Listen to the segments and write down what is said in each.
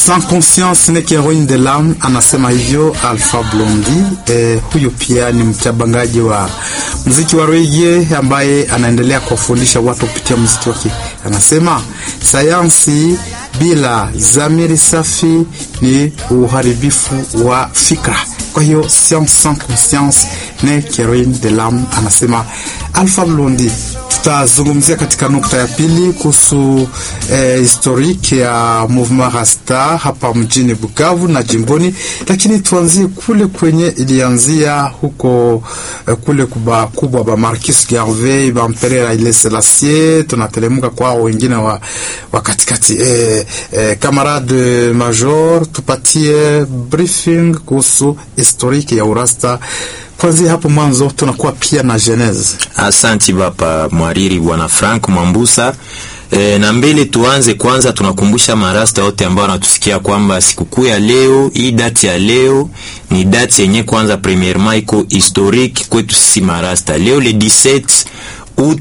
Sans conscience n'est qu'héroïne de l'âme, anasema hivyo Alpha Blondy. Eh, huyu pia ni mchabangaji wa muziki wa reggae ambaye anaendelea kuwafundisha watu kupitia muziki wake. Anasema sayansi bila dhamiri safi ni uharibifu wa fikra. Kwa hiyo science sans conscience n'est qu'héroïne de l'âme, anasema Alpha Blondy. Tutazungumzia katika nukta ya pili kuhusu eh, historiki ya movement Rasta hapa mjini Bukavu na jimboni, lakini tuanzie kule kwenye ilianzia huko eh, kule kuba kubwa ba Marcus Garvey ba Empereur Haile Selassie, tunatelemuka kwa wengine wa, wa katikati eh, eh, camarade major, tupatie briefing kuhusu historiki ya urasta kwanzia hapo mwanzo tunakuwa pia na genese. Asanti bapa mwariri bwana Frank Mwambusa. E, na mbele tuanze kwanza, tunakumbusha marasta wote ambao wanatusikia kwamba sikukuu ya leo, hii dati ya leo ni dati yenye kwanza premièrement iko historique kwetu sisi marasta. Leo le 17 août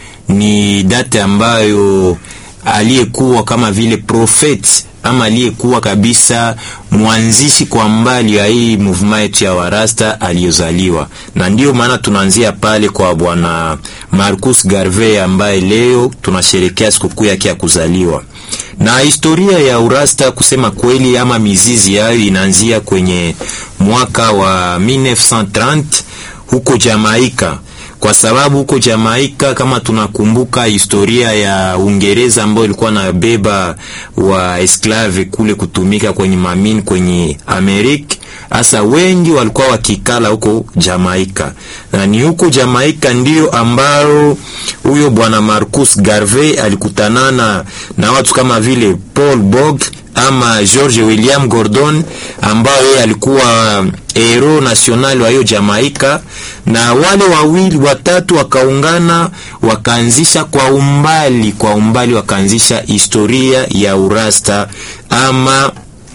ni date ambayo aliyekuwa kama vile prophet ama aliyekuwa kabisa mwanzishi kwa mbali ya hii movement yetu ya warasta aliyozaliwa, na ndiyo maana tunaanzia pale kwa bwana Marcus Garvey ambaye leo tunasherekea sikukuu yake ya kuzaliwa. Na historia ya urasta kusema kweli, ama mizizi yayo inaanzia kwenye mwaka wa 1930 huko Jamaika kwa sababu huko Jamaika kama tunakumbuka historia ya Uingereza ambayo ilikuwa na beba wa esklave kule kutumika kwenye mamini kwenye Amerika, hasa wengi walikuwa wakikala huko Jamaika, na ni huko Jamaika ndio ambao huyo bwana Marcus Garvey alikutanana na watu kama vile Paul Bog ama George William Gordon ambao yeye alikuwa hero national wa hiyo Jamaika, na wale wawili watatu wakaungana wakaanzisha kwa umbali kwa umbali wakaanzisha historia ya urasta ama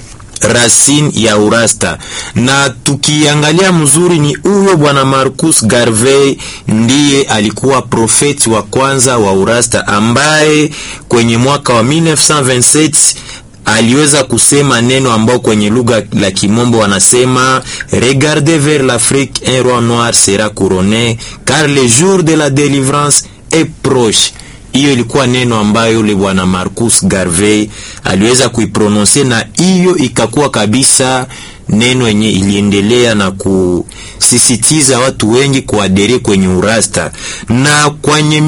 racine ya urasta. Na tukiangalia mzuri, ni huyo bwana Marcus Garvey ndiye alikuwa profeti wa kwanza wa urasta ambaye kwenye mwaka wa 1927 aliweza kusema neno ambao kwenye lugha la Kimombo wanasema regardez vers l'Afrique un roi noir sera couronné car le jour de la délivrance est proche. Hiyo ilikuwa neno ambayo yule bwana Marcus Garvey aliweza kuiprononse, na hiyo ikakuwa kabisa neno yenye iliendelea na kusisitiza watu wengi kuadere kwenye urasta, na kwenye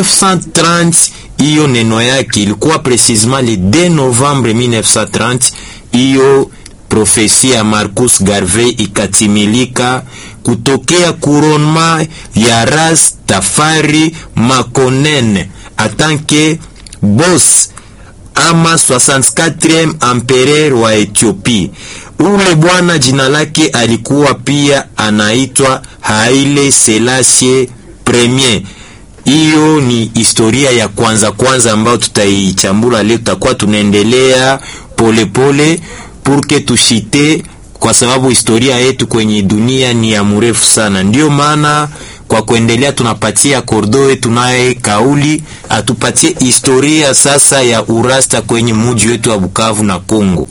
1930 hiyo neno yake ilikuwa precisement le 2 Novembre 1930. Hiyo profesia ya Marcus Garvey ikatimilika kutokea couronnement ya Rastafari Makonnen atanke boss ama 64e empereur wa Ethiopia. Ule bwana jina lake alikuwa pia anaitwa Haile Selassie Premier. Hiyo ni historia ya kwanza kwanza ambayo tutaichambula leo. Tutakuwa tunaendelea polepole purke tushite, kwa sababu historia yetu kwenye dunia ni ya mrefu sana. Ndiyo maana kwa kuendelea tunapatia kordoe tunaye kauli atupatie historia sasa ya urasta kwenye muji wetu wa Bukavu na Kongo.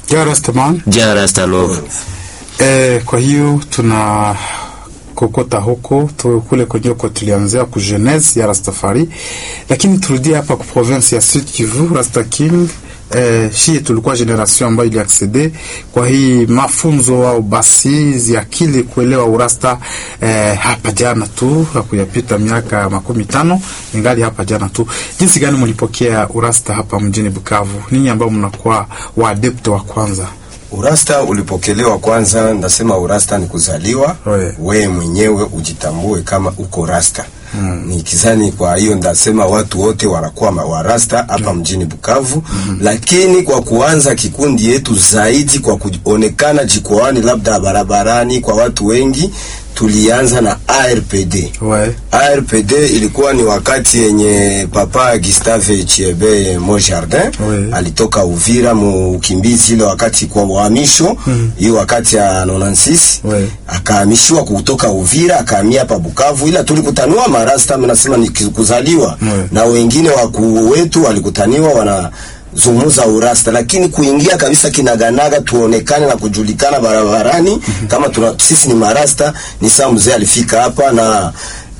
Ja rasta love. Eh, kwa hiyo tuna kokota huko tu, kule kwenye huko tulianzia ku jeunesse ya Rastafari, lakini turudie hapa ku province ya Sud Kivu. Rasta King eh, shie tulikuwa generation ambayo iliaksede kwa hii mafunzo au basi ya akili kuelewa urasta eh, hapa jana tu, hakuyapita miaka makumi tano ingali hapa jana tu. Jinsi gani mlipokea urasta hapa mjini Bukavu, ninyi ambao mnakuwa waadepto wa kwanza? Urasta ulipokelewa kwanza, ndasema urasta ni kuzaliwa Oye. we mwenyewe ujitambue kama uko rasta mm. Ni kizani, kwa hiyo ndasema watu wote wanakuwa warasta hapa mm. mjini Bukavu mm. Lakini kwa kuanza kikundi yetu zaidi kwa kuonekana jikoani, labda barabarani kwa watu wengi tulianza na ARPD. Ouais. ARPD ilikuwa ni wakati yenye papa Gustave Chiebe Mojardin Ouais. alitoka Uvira mu ukimbizi ile wakati kwa uhamisho hiyo wakati ya 96 Ouais. akahamishiwa kutoka Uvira akahamia hapa Bukavu, ila tulikutanua marasta, mimi nasema ni kuzaliwa Ouais. na wengine wakuu wetu walikutaniwa wana zungumza urasta, lakini kuingia kabisa kinaganaga, tuonekane na kujulikana barabarani kama tuna, sisi ni marasta. Ni saa mzee alifika hapa na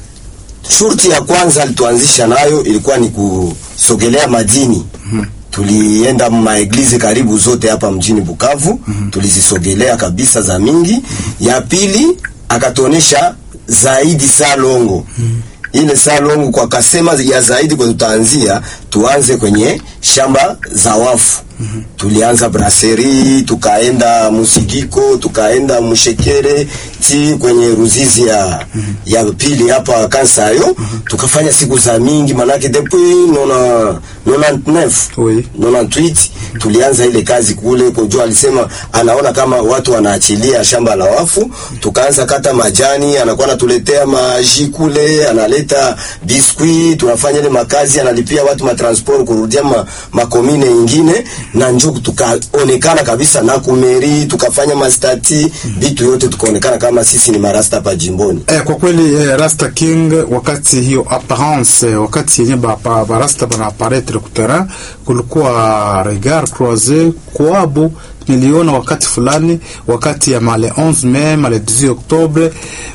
shurti ya kwanza alituanzisha nayo ilikuwa ni kusogelea madini. Tulienda maeglizi karibu zote hapa mjini Bukavu, tulizisogelea kabisa za mingi. Ya pili akatuonesha zaidi salongo ile salongo kwa kasema ya zaidi kwa tutaanzia tuanze kwenye shamba za wafu. Tulianza brasserie, tukaenda Musigiko, tukaenda Mushekere ti kwenye Ruzizi ya, ya pili hapa Kansayo, tukafanya siku za mingi manake depuis nona 99 Oui. 98 tulianza ile kazi kule kujua, alisema anaona kama watu wanaachilia shamba la wafu, tukaanza kata majani, anakuwa anatuletea maji kule, analeta biskuit, tunafanya ile makazi, analipia watu matransport kurudia ma, makomine ingine na njo tukaonekana kabisa na kumeri, tukafanya mastati vitu yote, tukaonekana kama sisi ni marasta hapa jimboni. Eh, kwa kweli eh, Rasta King wakati hiyo apparence eh, wakati yenye ba, ba, ba Rasta bana apparaître ku terrain kulikuwa regard croisé kwabo niliona wakati fulani, wakati ya male 11 mai male 18 Octobre,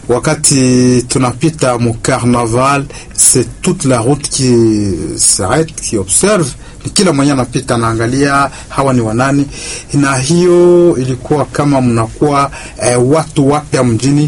wakati tunapita mu carnaval, c'est toute la route qui s'arrête qui observe ni kila mwenye anapita anaangalia hawa ni wanani, na hiyo ilikuwa kama mnakuwa eh, watu wapya mjini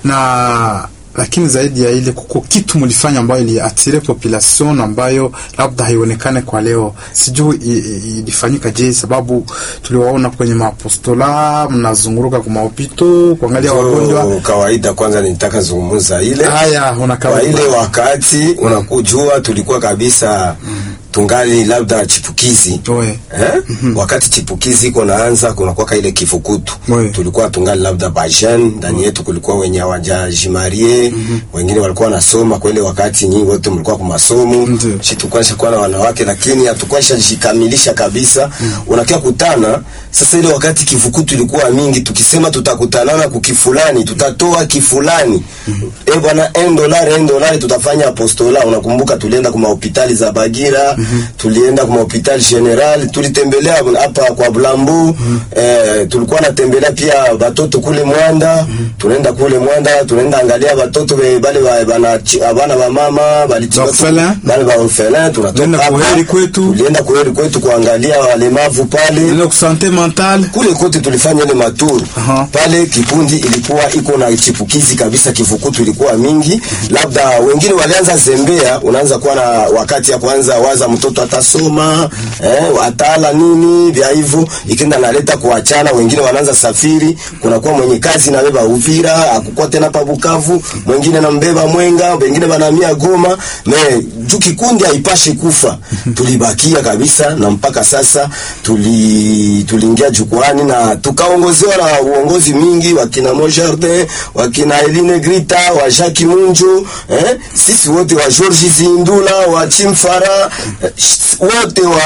na lakini zaidi ya ile kuko kitu mlifanya ambayo iliatire population ambayo labda haionekane kwa leo. Sijui i- i- ilifanyika je, sababu tuliwaona kwenye maapostola mnazunguruka kwa mahopito kuangalia wagonjwa. So, kawaida kwanza nitaka zungumza ile Haya, kwa unakawa ile wakati unakujua tulikuwa kabisa tungali labda chipukizi Oe. eh? wakati chipukizi iko naanza kunakuwa ile kifukutu Oui. tulikuwa tungali labda bajen ndani yetu kulikuwa wenye hawajajimarie wengine walikuwa wanasoma kwa ile wakati nyinyi wote mlikuwa kwa masomo Ndiyo. si tulikuwa nishakuwa na wanawake lakini hatukuwa shajikamilisha kabisa unakia kutana sasa ile wakati kifukutu ilikuwa mingi tukisema tutakutanana kukifulani tutatoa kifulani eh bwana en dollar en dollar tutafanya apostola unakumbuka tulienda kwa hospitali za Bagira tulienda kwa hospitali general tulitembelea hapa kwa Blambo eh, tulikuwa natembelea pia watoto kule Mwanda tunaenda kule Mwanda tunaenda angalia watoto be- bale ba- bana abana ba mama bali Orphelin. bale ba orphelin Tulienda tunatoka hapa. kuheri kwetu. tulienda kuheri kwetu kuangalia walemavu pale ile kusante mental kule kote tulifanya ile maturu Aha. pale. Kikundi ilikuwa iko na chipukizi kabisa, kifukutu ilikuwa mingi. Labda wengine walianza zembea, unaanza kuwa na wakati ya kwanza waza mtoto atasoma eh, atala nini vya hivyo, ikenda naleta kuachana. Wengine wanaanza safiri, kunakuwa mwenye kazi nabeba Uvira, akukuwa tena pa Bukavu, mwingine nambeba Mwenga, wengine banamia Goma. Me juu kikundi haipashe kufa, tulibakia kabisa, na mpaka sasa tuli tuliingia jukwani na tukaongozewa na uongozi mingi, wakina Mojardin, wakina Eline Grita, wa Jacques Munjo, eh, sisi wote wa George Zindula, wa Chimfara, eh, wote wa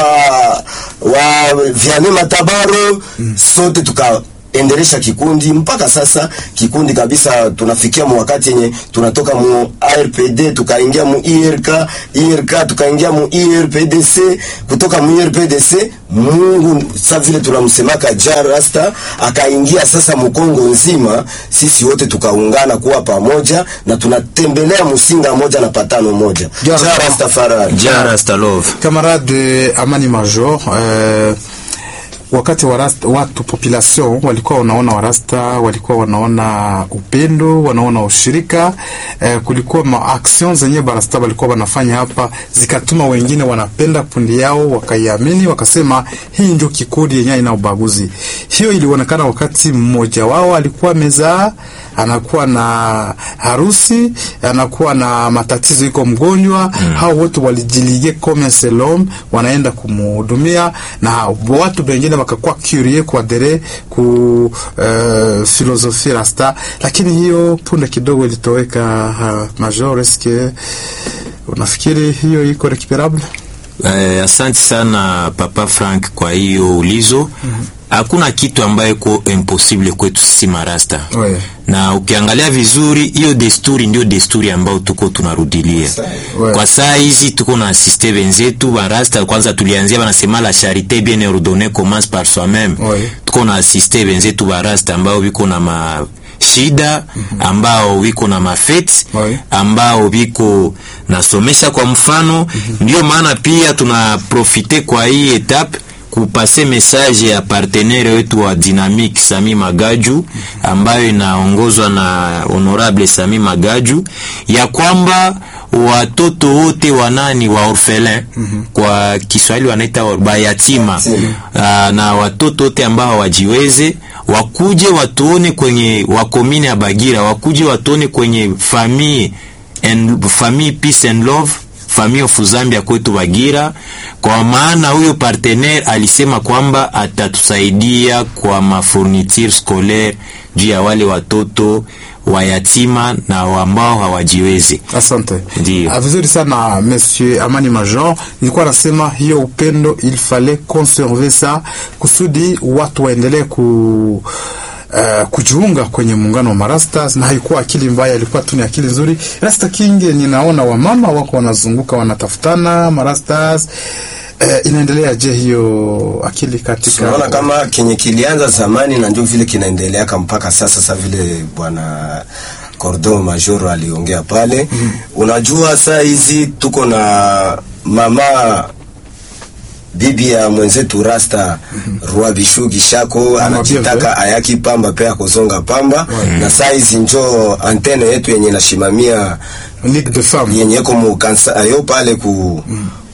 wa Vianney Matabaro, sote tuka endelesha kikundi mpaka sasa. Kikundi kabisa, tunafikia mu wakati yenye tunatoka mu ARPD tukaingia mu IRK, IRK tukaingia mu IRPDC, kutoka mu IRPDC Mungu sa vile tunamsemaka Ja Rasta akaingia sasa Mkongo nzima, sisi wote tukaungana kuwa pamoja na tunatembelea msinga moja na patano moja. Ja Ja Rasta Faraj. Ja Rastalov. camarade Amani Major eh, wakati wa rasta, watu population walikuwa wanaona warasta, walikuwa wanaona upendo, wanaona ushirika eh, kulikuwa ma action zenye barasta walikuwa wanafanya hapa zikatuma wengine wanapenda kundi yao wakaiamini, wakasema hii ndio kikundi yenye ina ubaguzi. Hiyo ilionekana wakati mmoja wao alikuwa mezaa, anakuwa na harusi, anakuwa na matatizo, iko mgonjwa mm. hao wote walijilige comme un seul homme, wanaenda kumhudumia na watu wengine wakakuwa curie kuadere ku uh, filosofie rasta, lakini hiyo punde kidogo ilitoweka. Uh, major eske unafikiri hiyo iko recuperable? Eh, asante sana Papa Frank kwa hiyo ulizo. Hakuna kitu ambayo iko impossible kwetu sisi marasta Ouais. na ukiangalia vizuri hiyo desturi ndio desturi ambayo tuko tunarudilia Ouais. kwa saa hizi tuko na asiste wenzetu barasta kwanza tulianzia wanasema la charité bien ordonnée commence par soi-même Ouais. tuko na asiste wenzetu barasta ambao wiko na ma shida ambao wiko na mafeti Ouais. ambao wiko nasomesha kwa mfano ndio maana pia tunaprofite kwa hii etape kupase message ya partenaire wetu wa Dynamic Sami Magaju ambayo inaongozwa na honorable Sami Magaju ya kwamba watoto wote wanani wa orphelin kwa Kiswahili wanaita wa- bayatima Aa, na watoto wote ambao hawajiweze wakuje watuone kwenye wakomine ya Bagira wakuje watuone kwenye famille and famille peace and love famille of Zambia kwetu Bagira, kwa maana huyo partenaire alisema kwamba atatusaidia kwa mafourniture scolaire juu ya wale watoto wayatima na ambao hawajiwezi. Asante. Ndiyo. Ah, vizuri sana Monsieur Amani Major. Nilikuwa nasema hiyo upendo il fallait conserver ça kusudi watu waendelee ku Uh, kujiunga kwenye muungano wa marastas na haikuwa akili mbaya, ilikuwa tu ni akili nzuri. Rasta King, ninaona wamama wako wanazunguka wanatafutana marastas. Uh, inaendelea je hiyo akili katika tunaona kama kenye kilianza zamani na ndio vile kinaendeleaka mpaka sasa. Sasa vile bwana Cordon Majoro aliongea pale, unajua saa hizi tuko na mama bibi ya mwenzetu Rasta Rua Bishugi Shako anajitaka ayaki pamba pe akozonga pamba, na saa hizi njo antene yetu yenye nashimamia Ligue de femmes yenye iko mu kansa ayo pale ku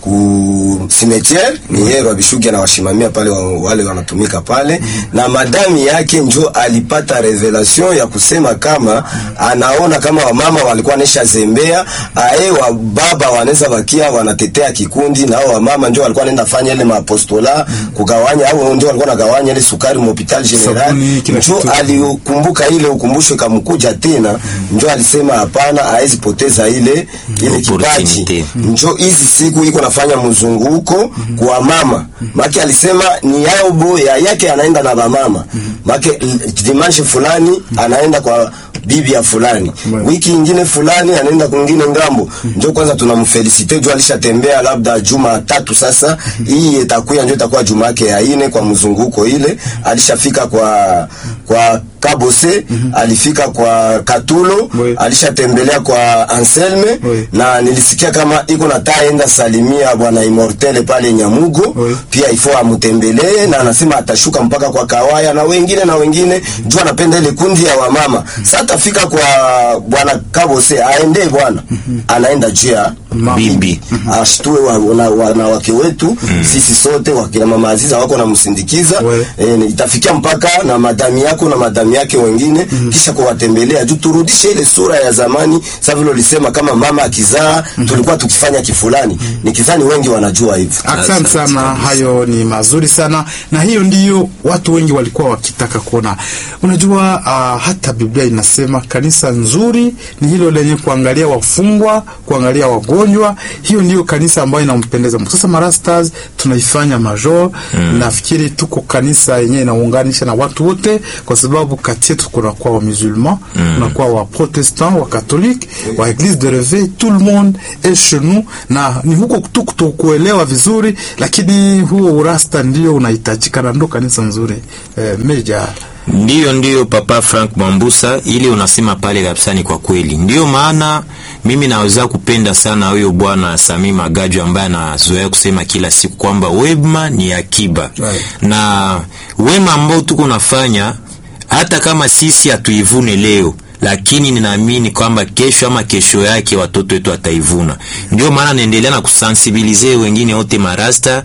ku cimetière ni yeye Rwabishugi anawashimamia pale wa, wale wanatumika pale na madami yake njo alipata revelation ya kusema kama anaona kama wamama walikuwa nesha zembea ae wa baba wanaweza bakia wanatetea kikundi na hao wamama njo walikuwa nenda fanya ile mapostola kugawanya au njo walikuwa nagawanya ile sukari mu hopital general Sabuni, kila njo kitu. alikumbuka ile ukumbusho kamkuja tena njo alisema hapana haezi poteza ile ile kipaji Opportunity. njo hizi siku iko nafanya mzunguko kwa mama make alisema ni yao bo ya yake anaenda na bamama make l- dimanche fulani anaenda kwa bibi ya fulani Mwe. wiki ingine fulani anaenda kwingine ngambo njo kwanza tunamfelisite juu alishatembea labda juma tatu sasa hii itakuya njo itakuwa juma yake ya ine kwa mzunguko ile alishafika kwa kwa kabose alifika kwa katulo Mwe. alishatembelea kwa anselme Mwe. na nilisikia kama iko na taenda salimia bwana Immortele pale Nyamugo Oui. pia ifo amutembelee, na anasema atashuka mpaka kwa Kawaya na wengine na wengine, juu anapenda ile kundi ya wamama. Sasa atafika kwa bwana Kabose aende bwana, anaenda juu ya Bibi. ashtue wa- wana- wanawake wetu sisi sote wakina mama Aziza wako namsindikiza Oui. e, itafikia mpaka na madami yako na madami yake wengine kisha kuwatembelea juu turudishe ile sura ya zamani. Sasa vile ulisema kama mama akizaa tulikuwa tukifanya kifulani, nikizani wengi wanajua hivyo. Asante sana, hayo ni mazuri sana, na hiyo ndiyo watu wengi walikuwa wakitaka kuona. Unajua uh, hata Biblia inasema kanisa nzuri ni hilo lenye kuangalia wafungwa, kuangalia wagonjwa. Hiyo ndiyo kanisa ambayo inampendeza Mungu. Sasa marastas tunaifanya major mm. Nafikiri tuko kanisa yenyewe inaunganisha na watu wote, kwa sababu kati yetu kunakuwa wa musulman mm. kunakuwa wa protestant, wa catholique, wa eglise de reveil, tout le monde est chez nous, na ni huko tu kutokuelewa vizuri, lakini huo urasta ndio unahitajika na ndo kanisa nzuri eh, meja Ndiyo, ndiyo Papa Frank Mwambusa, ili unasema pale kabisa ni kwa kweli. Ndiyo maana mimi naweza kupenda sana huyo bwana Sami Magaju ambaye anazoea kusema kila siku kwamba wema ni akiba Right. na wema ambao tuko nafanya hata kama sisi hatuivune leo lakini ninaamini kwamba kesho ama kesho yake watoto wetu wataivuna. Ndio maana naendelea na kusensibilize wengine wote marasta,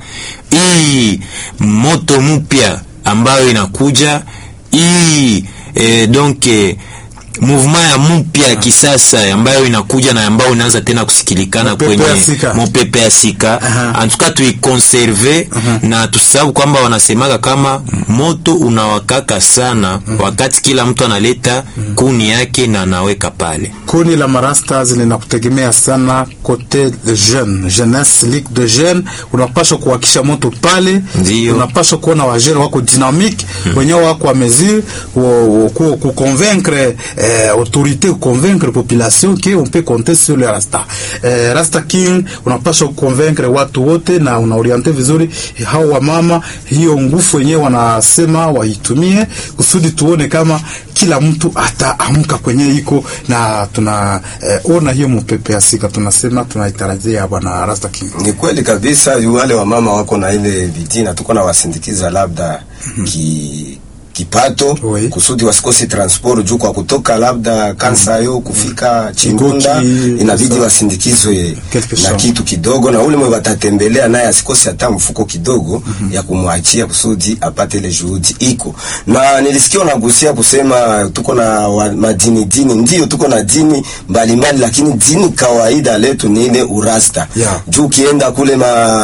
hii moto mpya ambayo inakuja hii eh, donc eh, movement ya mpya ya kisasa ambayo inakuja na ambayo inaanza tena kusikilikana Mopepe kwenye ya sika. mopepe ya sika Aha. antuka tuikonserve na tusababu kwamba wanasemaka kama moto unawakaka sana wakati kila mtu analeta kuni yake na anaweka pale Kundi la marastas linakutegemea sana kote de jeune jeunesse ligue de jeune, unapaswa kuwakisha moto pale, Ndio. unapaswa kuona wajene wako dynamique wenyewe wako a mesure wo- wo- ku- kuconvaincre eh, autorité kuconvaincre population que on peut compter sur le rasta eh, rasta king, unapaswa kuconvaincre watu wote na unaoriente vizuri hao wamama, hiyo nguvu wenyewe wanasema waitumie kusudi tuone kama kila mtu ataamka kwenye iko na tuna eh, ona hiyo mpepe ya sika, tunasema tunaitarajia bwana Rasta King. Ni kweli kabisa, yu wale wamama wako na ile bidii na tuko na wasindikiza labda ki kipato Oui. kusudi wasikose transport juu kwa kutoka labda Kansayo kufika Chingunda Igoki, inabidi sawa. wasindikizwe Quelque na chose. kitu kidogo, na ule mwe watatembelea naye asikose hata mfuko kidogo ya kumwachia kusudi apate ile juhudi iko. Na nilisikia unagusia kusema tuko na wa, madini dini, ndio tuko na dini mbalimbali, lakini dini kawaida letu ni ile urasta Yeah. juu ukienda kule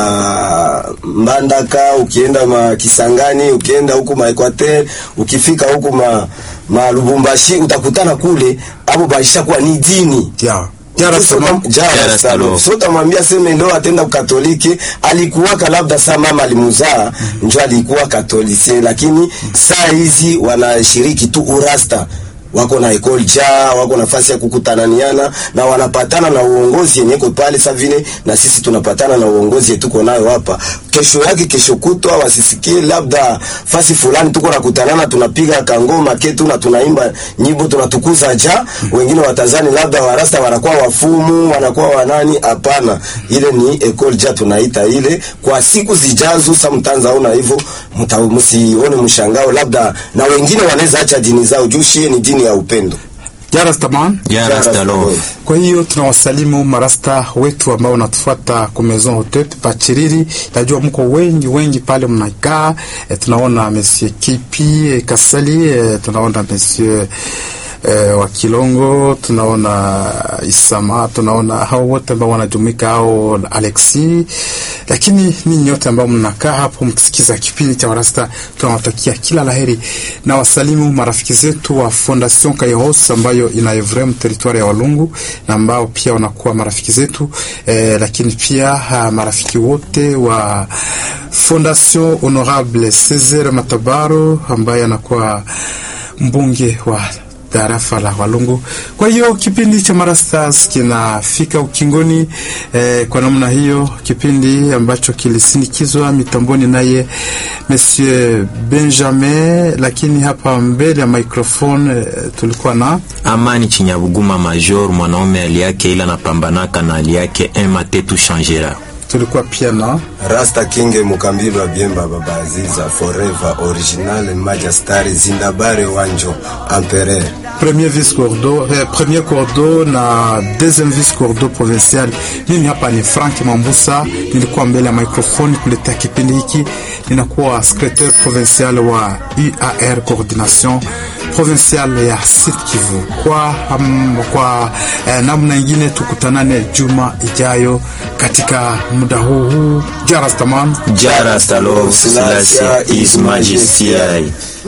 ma Mbandaka, ukienda ma Kisangani, ukienda huku ma Equateur, ukifika huku ma, ma Lubumbashi utakutana kule hapo baisha kuwa ni dini Ya. Ya Rasta man. Jara Stalo. so utamwambia seme leo atenda ukatoliki alikuwaka labda saa mama alimuzaa njo alikuwa katolise lakini saa hizi wanashiriki tu urasta wako na ekol ja wako nafasi ya kukutananiana na wanapatana na uongozi yenye iko pale sa vile na sisi tunapatana na uongozi yetuko nayo hapa kesho yake kesho kutwa wasisikie labda fasi fulani tuko nakutanana tunapiga kangoma ketu na tunaimba nyimbo tunatukuza ja wengine watazani labda warasta wanakuwa wafumu wanakuwa wanani hapana ile ni ekol ja tunaita ile kwa siku zijazo sa mtanzaona hivyo mta- msione mshangao labda na wengine wanaweza acha dini zao juu shie ni dini ya upendo Ya Rasta man. ya Rastalov Kwa hiyo tunawasalimu marasta wetu ambao wanatufuata kwa Maison Hotet Pachiriri. Najua mko wengi wengi pale mnakaa. E, tunaona Monsieur Kipi e, Kasali e, tunaona Monsieur e, wa Kilongo, tunaona Isama, tunaona hao wote ambao wanajumuika hao Alexi, lakini ninyi nyote ambao mnakaa hapo mkisikiza kipindi cha Warasta, tunawatakia kila laheri na wasalimu marafiki zetu wa Fondation Kairos ambayo inaevrem territoire ya Walungu na ambao pia wanakuwa marafiki zetu eh, lakini pia ha, marafiki wote wa Fondation Honorable Cesar Matabaro ambaye anakuwa mbunge wa tarafa la Walungu. Kwa hiyo kipindi cha Marastars kinafika ukingoni eh, kwa namna hiyo, kipindi ambacho kilisindikizwa mitamboni naye Monsieur Benjamin, lakini hapa mbele ya microphone eh, tulikuwa na Amani Chinyabuguma Major, mwanaume hali yake ila anapambanaka na hali yake ema tetu changera. tulikuwa pia na Rasta King Mukambilo wa Biemba Baba Aziza Forever Original Majestari Zindabare Wanjo Empereur premier vice cordo eh, premier cordo na deuxième vice cordo provincial. Mimi hapa ni Frank Mambusa, nilikuwa mbele ya microphone kuletea kipindi hiki. Ninakuwa secrétaire provincial wa UAR coordination provincial ya Sud Kivu. Kwa, um, kwa eh, namna ingine tukutanane juma ijayo katika muda huu huu. Jarastaman Jara Stalov Selassie is Majesty.